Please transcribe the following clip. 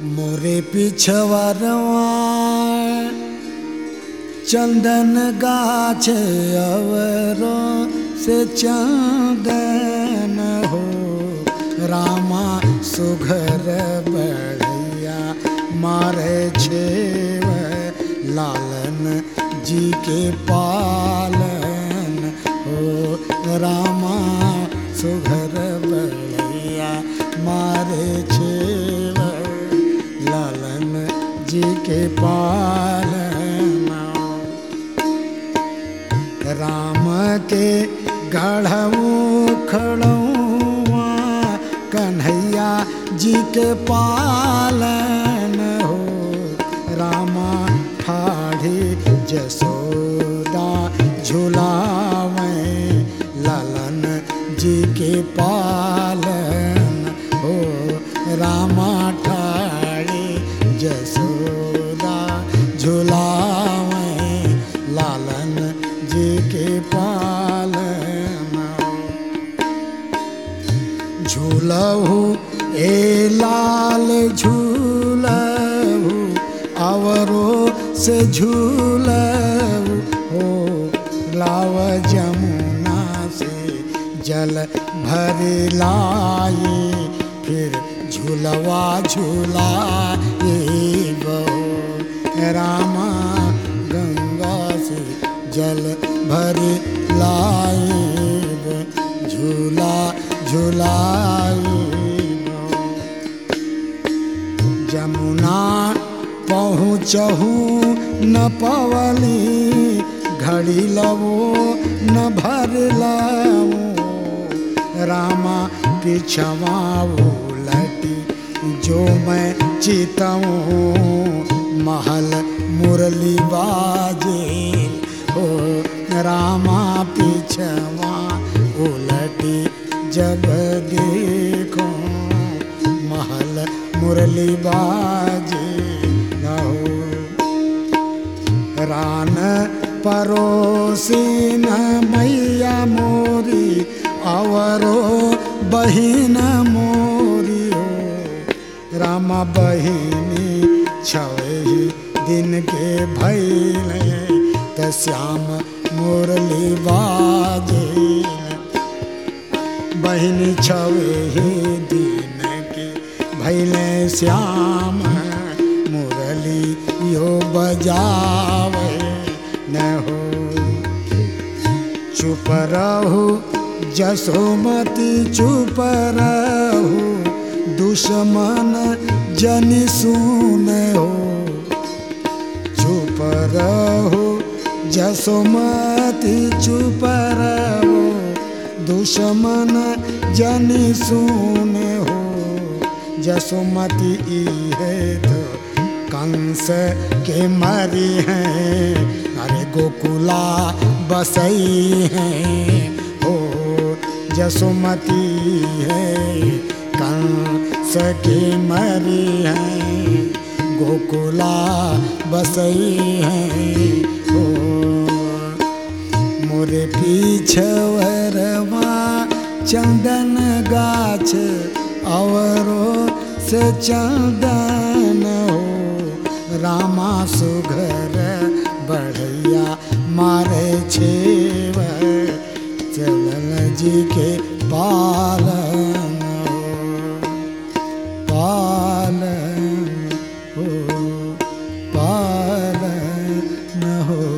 मोरे पिछवरवा चंदन गाछ अवरो से चंदन हो रामा सुघर बढ़िया मारे छेव लालन जी के पालन हो रामा सुघर बढ़िया मारे छेव लालन जी के पालन राम के गढ़ऊ खड़ुआ कन्हैया जी के पालन हो रामा ठाढ़ी जसोदा झुलावे ललन जी के पालन हो रामा ठाढ़ी जसोदा झुलावे लालन जी के पालन झूलहु ए लाल झूलहु आवरो से झूलहु हो लाव जमुना से जल भर लाए फिर झूलवा झूलाए बहो रामा गंगा से जल भर लाए झूला झूलाए जमुना पहुँचहू न पवली घड़ी लवो न भर लवो रामा पिछवा उलटी जो मैं चितऊँ महल मुरली बाजे हो रामा पिछवा उलटी जब देखो महल मुरली बाजे हो रान परोसिन मैया मोरी आवरो बहिन मोरी हो राम बहिनी छवही दिन के भैले त श्याम मुरली बाजे बहिनी छवही दिन के भैले श्याम मुरली यो बजावे न हो चुप रहू जसोमती चुप रहू दुश्मन जनि सुन हो चुप रहू जसोमती चुप रहू दुश्मन जनि सुन हो जसोमती है तो कंस के मरी हैं अरे गोकुला बसई हैं हो जसोमती है कंस के मरी हैं गोकुला बसई हैं हो मोरे पीछवरवा चंदन गाछ औरो से चंदन हो रामा सुघर बढ़िया मारे छेव चलल जी के पालन हो पालन हो पालन हो